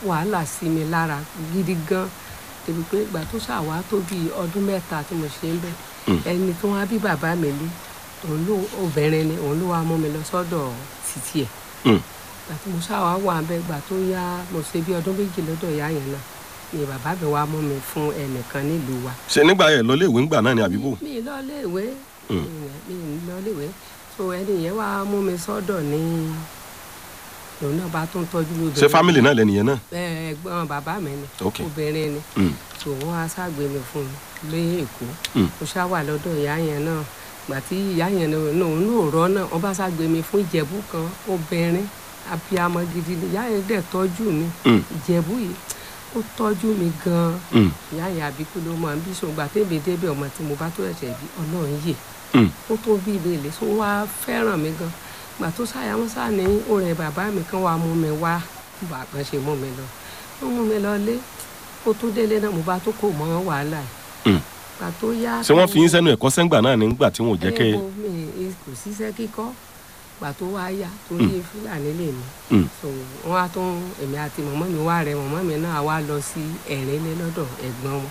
wàhálà sí mi lára gidi gan débi pé ìgbà tó ṣàwá tó bí ọdún mẹ́ta tí mo ṣe ń bẹ̀ ẹni tó wá bí bàbá mi lé òun ló obìnrin ni òun ló wá mú mi lọ sọ́dọ̀ títí ẹ̀ Mm. ìgbà tí mo ṣàwá wà bẹ́ẹ̀ ìgbà tó yá mo ṣe bí ọdún méjì lọ́dọ̀ ìyá yẹn náà ni bàbá mi wá mú mi fún ẹnìkan nílùú wa ṣe nígbà yẹn lọ léèwé ńgbà náà ni àbíbò mi ì lọ léèwé Mm. mi ì lọ léèwé so ẹni yẹn wá mú mi sọ́dọ̀ ní òun náà bá tún tọ́jú mi ṣe fámìlì náà lẹ́nìyẹn náà ẹ ẹ̀gbọ́n bàbá mi ni Ok. obìnrin ni Mm. tó wọn á ṣàgbé mi fún mi lé èkó Mm. mo ṣá wà lọ́dọ̀ ìyá yẹn náà gbà tí ìyá yẹn náà òun náà rọ náà wọn bá ṣàgbé mi fún ìjẹ̀bú kan obìnrin abiyamọ gidi ni ìyá yẹn dẹ̀ tọ́jú mi Mm. ìjẹ̀bú yìí ó tọ́jú mi gan-an Mm. ìyá yẹn àbíkú ló máa ń bí sùn gbà tẹ́mi débẹ̀ ọmọ tí mo bá tó ẹ̀ṣẹ̀ bí ọlọ́run yè Mm. ó tó bí ilé ilé tó wá fẹ́ràn mi gan gbà tó ṣàyàwó sá ní ọ̀rẹ́ bàbá mi kan wá mú mi wá bàbá ṣe mú mi lọ ó mú mi lọ lé ó tó délé náà mo bá tó kò mọ́ wàhálà yìí Mm. gbà tó yá ṣé wọ́n fi yín sẹ́nu ẹ̀kọ́ sẹ́ngbà náà nígbà tí wọn ò jẹ́ kẹ́ ẹ. ẹ wo mi kò síṣẹ́ kíkọ́ gbà tó wá yá torí fúlàní lè mi Mm. so wọn á tún èmi àti mọ̀mọ́ mi wá rẹ mọ̀mọ́ mi náà wá lọ sí ẹ̀rínlé lọ́dọ̀ ẹ̀gbọ́n wọn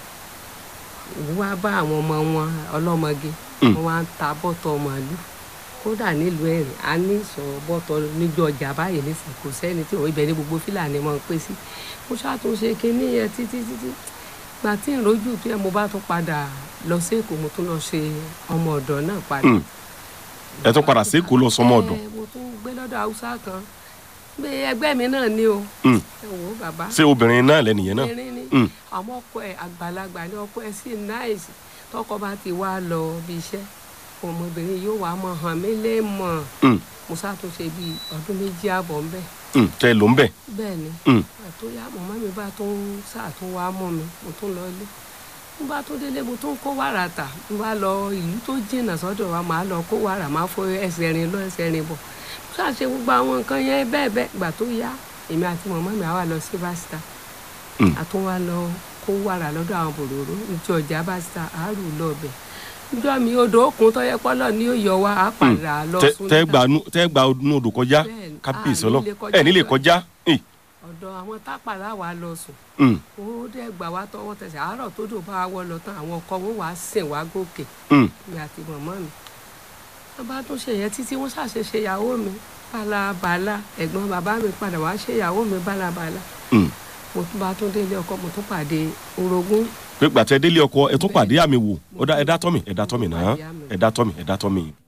òun wá bá àwọn ọmọ wọn ọlọ́mọge Mm. wọn wá ń ta bọ́tọ̀ màálù kódà nílùú ẹ̀rìn a ní sọ bọ́tọ̀ níjọ ọjà báyìí nísìnyí kò sẹ́ni tí òun ibẹ̀ ní gbogbo fúlàní máa ń pè sí mo ṣàtúnṣe kínní yẹn títí títí gbà tí ń rojú tó yẹ mo bá tún padà lọ sí èkó mo tún lọ ṣe ọmọ ọ̀dọ̀ náà padà Mm. ẹ tún padà sí Èkó lọ sọmọ ọ̀dọ̀ ẹ, mo tún gbé lọ́dọ̀ haúsá kan gbé ẹgbẹ́ mi náà ní o Mm. ẹ wò ó bàbá ṣé obìnrin náà lẹ́nìyẹn náà obìnrin ni Mm. àmọ́ ọkọ ẹ̀ àgbàlagbà ni ọkọ ẹ̀ sì náìsì tọkọ bá ti wá lọ bí iṣẹ́ ọmọbìnrin yóò wá mọ hàn mí lé mọ̀ Mm. mo ṣàtúnṣe bíi ọdún méjì àbọ̀ ń bẹ̀ Mm. tẹ́ ẹ ló ń bẹ̀ bẹ́ẹ̀ ni Mm. àtúnyà mọ̀mọ́ mi bá tún ṣàtún wá mọ́ mi mo tún lọ ilé mo bá tún délé mo tún kó wàrà tà mo bá lọ ìlú tó jìnnà sọ́dọ̀ wa màá lọ kó wàrà máa fọ ẹsẹ̀ rin lọ ẹsẹ̀ rin bọ̀ mo ṣàṣe gbogbo àwọn nǹkan yẹn bẹ́ẹ̀ bẹ́ẹ̀ gbà tó yá èmi àti mọ̀mọ́ mi àwa lọ sí básítà Mm. àtún wá lọ kó wàrà lọ́dọ̀ àwọn bòròró níjọ ọjà básítà àárò lọ́ọ̀bẹ̀ níjọ́ mi odò òkun tọ́yẹ pọ́lọ̀ ní ó yọ wá á padà lọ Tẹ́- sún tẹ́ níta. gbà nú- tẹ́ gbà nú odò kọjá Bẹ́ẹ̀ni, kábíyèsí a ọlọ́ nílé kọjá ẹ nílé lọ. kọjá Ì. ọ̀dọ̀ àwọn tápàlà wa lọ sùn Mm. ó dẹ̀ gbà wá tọwọ́ tẹsẹ̀ àárọ̀ tó dò bá wọ́ lọ tán àwọn ọkọ wọn wàá sìn wá gòkè Mm. mi àti mọ̀mọ́ mi wọ́n bá tún ṣe yẹn títí wọ́n ṣàṣe ṣe ìyàwó mi bálabàla ẹ̀gbọ́n bàbá mi padà wá ṣe ìyàwó mi bálabàla Mm. mo tún bá tún délé ọkọ mo tún pàdé orogún pé gbàtẹ́ délé ọkọ ẹ tún pàdé àmì wò ó dá ẹ dá tọ́ mi ẹ dá tọ́ mi náà Pàdé àmì. ẹ dá tọ́ mi ẹ dá tọ́ mi.